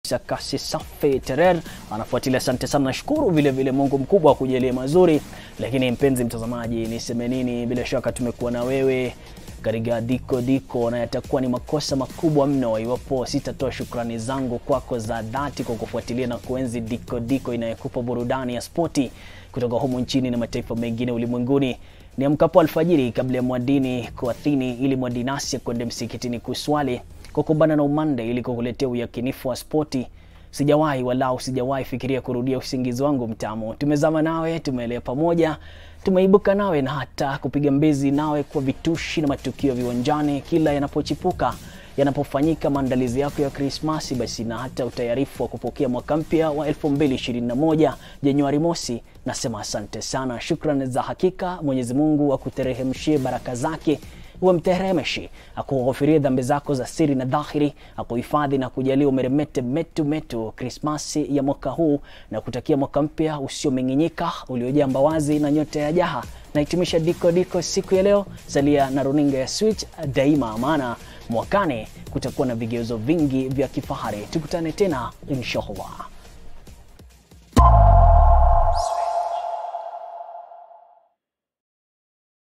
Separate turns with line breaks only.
Felix Kasi Safi Terer anafuatilia, asante sana, nashukuru vile vile, Mungu mkubwa akujalie mazuri. Lakini mpenzi mtazamaji, niseme nini? Bila shaka tumekuwa na wewe katika diko diko, na yatakuwa ni makosa makubwa mno iwapo sitatoa shukrani zangu kwako za dhati kwa kufuatilia na kuenzi diko diko inayokupa burudani ya spoti kutoka humu nchini na mataifa mengine ulimwenguni. Ni amkapo alfajiri kabla ya mwadini kuathini ili mwadinasi kwende msikitini kuswali kukumbana na umande ili kukuletea uyakinifu wa spoti. Sijawahi walau sijawahi fikiria kurudia usingizi wangu mtamu. Tumezama nawe, tumeelea pamoja, tumeibuka nawe na hata kupiga mbezi nawe kwa vitushi na matukio viwanjani kila yanapochipuka yanapofanyika maandalizi yako ya Krismasi basi na hata utayarifu wa kupokea mwaka mpya wa 2021 Januari mosi. Nasema asante sana, shukrani za hakika. Mwenyezi Mungu akuterehemshie baraka zake uwe mteremeshi, akughofirie dhambi zako za siri na dhahiri, akuhifadhi na kujalia umeremete metu metu Krismasi ya mwaka huu na kutakia mwaka mpya usiomeng'enyika uliojaa mbawazi na nyota ya jaha. Nahitimisha diko diko siku ya leo. Salia na runinga ya Switch daima, maana mwakani kutakuwa na vigezo vingi vya kifahari. Tukutane tena inshallah.